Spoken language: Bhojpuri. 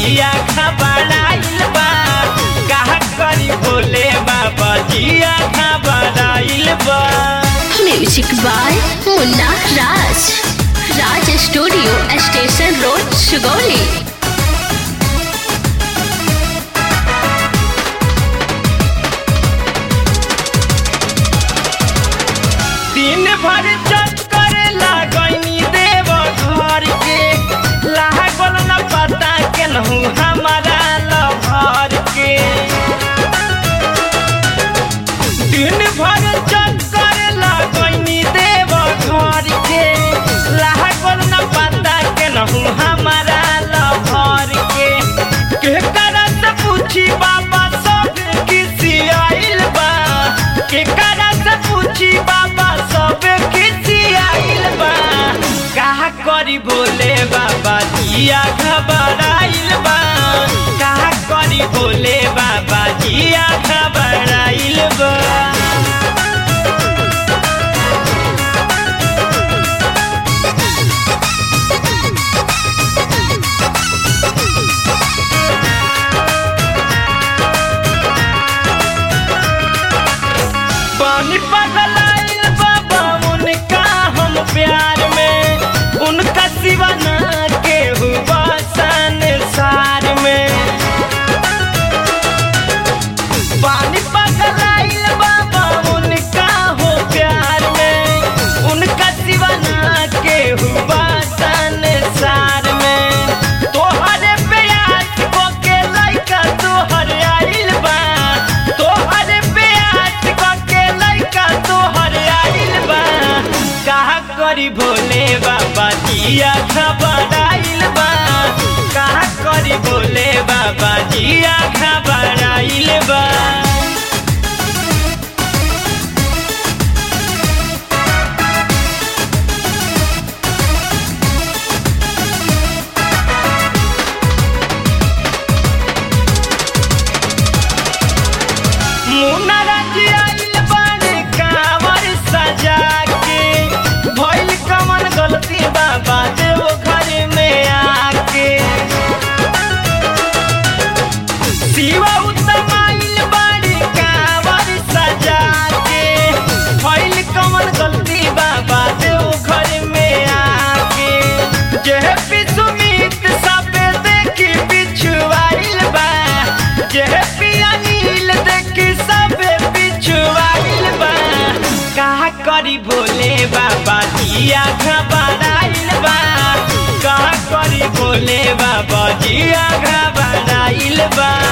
जिया घबराइल बा कहा करी भोले बाबा जिया घबराइल बा music by Munna Raj Raj studio station road Sugauli दिन भर चक्कर लागनी देव घर के लागल न पता केनहू हमारा लभर के दिन भर चक्कर लागनी देव घर के लागल न पता केनहू हमारा लभर के के करत पूछी बाबा सब किसी आइल बा के करत पूछी बाबा सब किसी आइल बा कहा करी भोले बाबा जिया घबराइल बा कहा करी भोले बाबा जिया घबराइल बा पानी पगलाइल बाबा उनका हम प्यार में उनका सिवा ना केहू संसार में पानी पगलाइल बाबा उनका हो प्यार में उनका सिवा ना केहू संसार में तोहरे प्यास को के लइका तोहर आइल बा तोहरे प्यास को के लइका तोहर आइल बा कहा करी भोले बाबा जिया घबराइल बा कहा करी भोले बाबा जिया घबराइल बा मुनरज आइल बाड़े कांवर सजा के भइल कमन गलती बाबा देव घर में आके शिवा उत्तम आइल बाड़े कांवर सजा के भइल कमन गलती बाबा देव घर में आके जेह सुमित सबे देखी पिछुआइल बा जेह पिया नील देखी सबे पिछुआइल बा कहा करी भोले बाबा जिया घबराइल बा कहा करी भोले बाबा जिया घबराइल बा